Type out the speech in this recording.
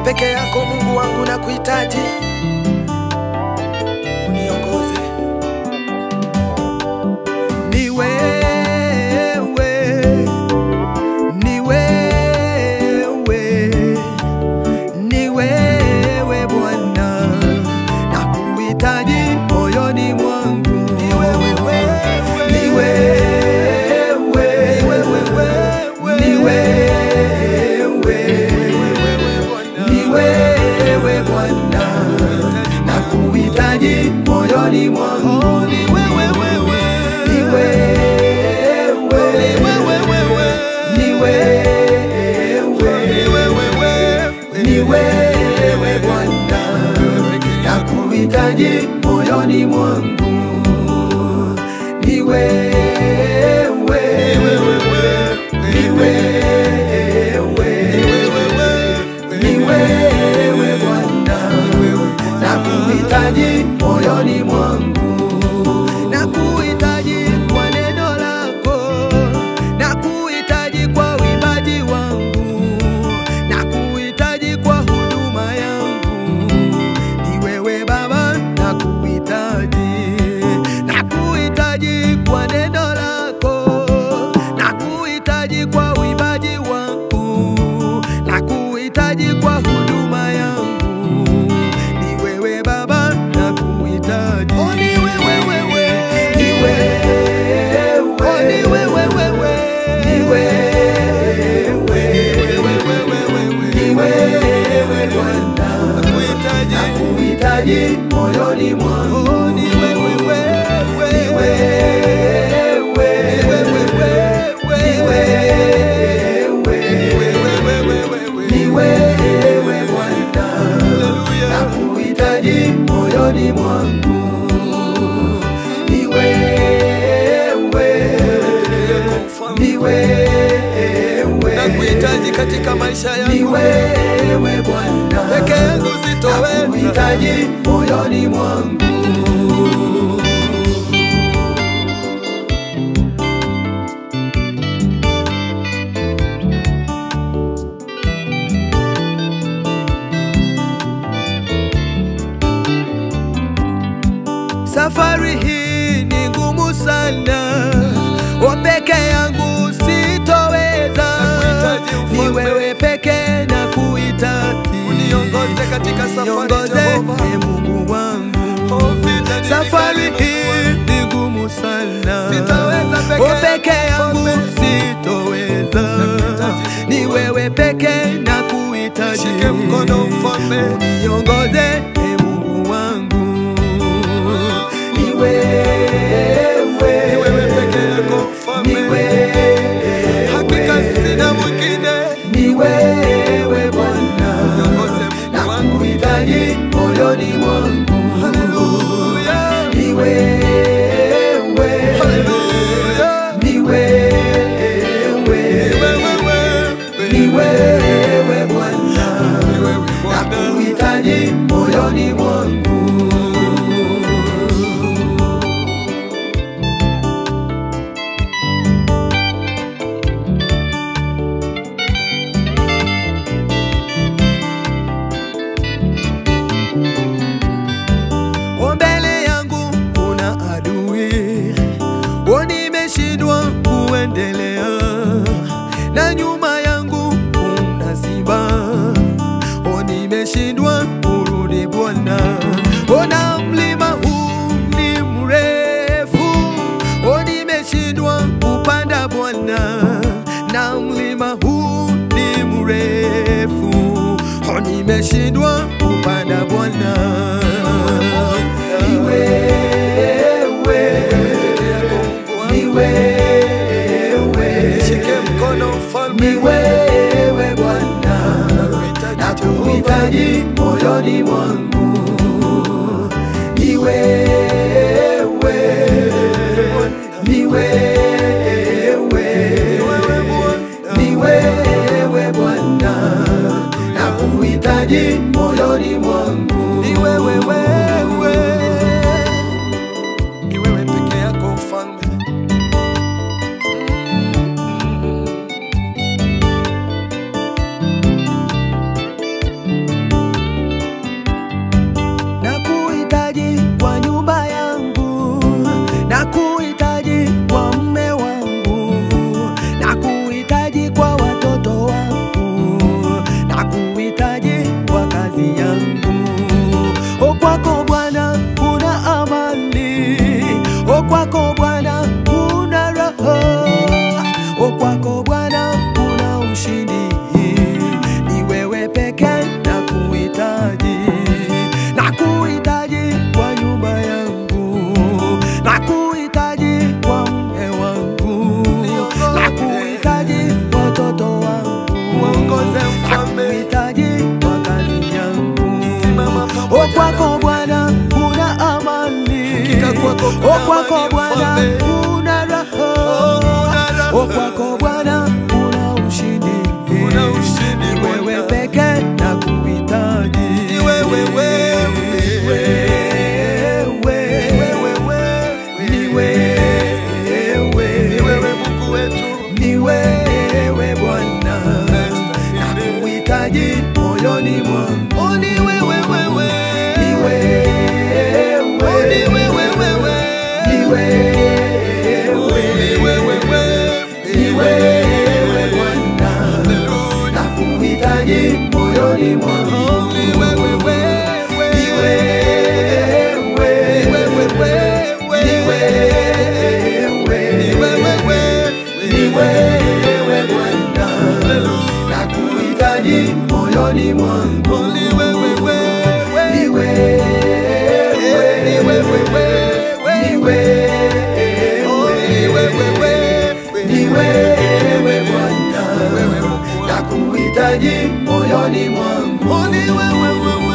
peke yako Mungu wangu na kuhitaji, uniongoze. Ni wewe, ni wewe, ni wewe Bwana, na kuhitaji moyoni mwangu. Ni wewe, ni wewe, ni wewe, ni wewe Bwana, na kuhitaji moyoni mwangu. Ni wewe, ni wewe, ni wewe, ni wewe Bwana, na kuhitaji moyoni mwangu. Ni wewe, ni wewe, ni wewe Bwana, na kuhitaji moyoni mwangu, na kuhitaji kwa neno lako, na kuhitaji kwa uimbaji wangu, na kuhitaji kwa huduma yangu. Ni wewe Baba, na kuhitaji, na kuhitaji kwa neno lako, na kuhitaji kwa uimbaji wangu, na kuhitaji kwa huduma yangu. Ni wewe Baba, na kuhitaji. Oh, ni wewe wewe, ni wewe, oh, ni wewe wewe, ni wewe, ni wewe Bwana, na kuhitaji moyoni mwangu. Ni wewe wewe, ni wewe, ni wewe, ni wewe Bwana, na kuhitaji moyoni mwangu. Ni wewe, ni wewe, nakuhitaji katika maisha ni yangu wewe Bwana, peke yangu sitoweza. nakuhitaji moyoni mwangu. Safari hii ni ngumu sana, wa peke yangu sitoweza. Nakuhitaji Ni mfalme. wewe peke na kuhitaji, Uniongoze katika safari, Niongoze, Jehova. e Mungu wangu. Oh, vita ni Safari vikali, hii Mungu ni ngumu sana, Sitaweza peke Wa peke yangu, yangu mfalme. sitoweza. Nakuhitaji, Ni wewe peke na kuhitaji, Shike mkono, mfalme. uniongoze e Mungu wangu. Ni wewe, Ni wewe peke yako, mfalme. ni wewe, Hakika sina mwingine. ni wewe Bwana, Niongoze Mungu na wangu. kuhitaji moyoni mwangu. Haleluya. Ni wewe, Haleluya. ni wewe, Wewe, wewe. ni wewe Bwana, Ni wewe, na Bwana. kuhitaji moyoni mwangu. O, mbele yangu kuna adui, o, nimeshindwa kuendelea, na nyuma yangu kuna simba, o, nimeshindwa kurudi Bwana. Ona mlima huu ni mrefu, o, nimeshindwa kupanda Bwana, na mlima huu ni mrefu, o, nimeshindwa kupanda Bwana. Ni wewe, ni wewe, Shike mkono mfalme. ni wewe Bwana, na kuhitaji moyoni mwangu. Ni wewe, ni wewe, ni wewe Bwana, na kuhitaji moyoni mwangu. Ni wewe wewe, Ni wewe peke yako mfalme. kwako Bwana kuna raha, o kwako Bwana kuna ushindi. Ni wewe pekee na kuhitaji, na kuhitaji kwa nyumba yangu, na kuhitaji kwa mme wangu, na kuhitaji watoto wangu, Uongoze na mfalme. kuhitaji kwa kazi yangu. Simama O pamoja kwako nami. Bwana kuna amani, Hakika kwako kuna o kwako amani, Bwana mfalme. kuna raha, Oh, kuna raha. o kwako Bwana kuna ushindi, Kuna ushindi, Ni wewe Bwana. pekee na kuhitaji, Ni wewe, wewe. wewe, Wewe, wewe. ni wewe, Ni wewe Mungu wetu. ni wewe Bwana, na kuhitaji moyoni mwangu. Oh, ni wewe, wewe. Ni wewe, Oh, ni wewe, wewe. ni Oh, ni wewe, wewe, wewe. ni wewe Bwana, na kuhitaji moyoni mwangu. Oh, ni wewe, wewe. Ni wewe, Ni wewe, wewe. ni wewe, Ni wewe, wewe. ni wewe Bwana, na kuhitaji moyoni mwangu. Oh, ni wewe, wewe. Ni wewe, Ni wewe, wewe. ni wewe, Oh, ni wewe, wewe. ni wewe Bwana, Wewe Mungu wangu. na kuhitaji moyoni mwangu. Oh, ni wewe, wewe.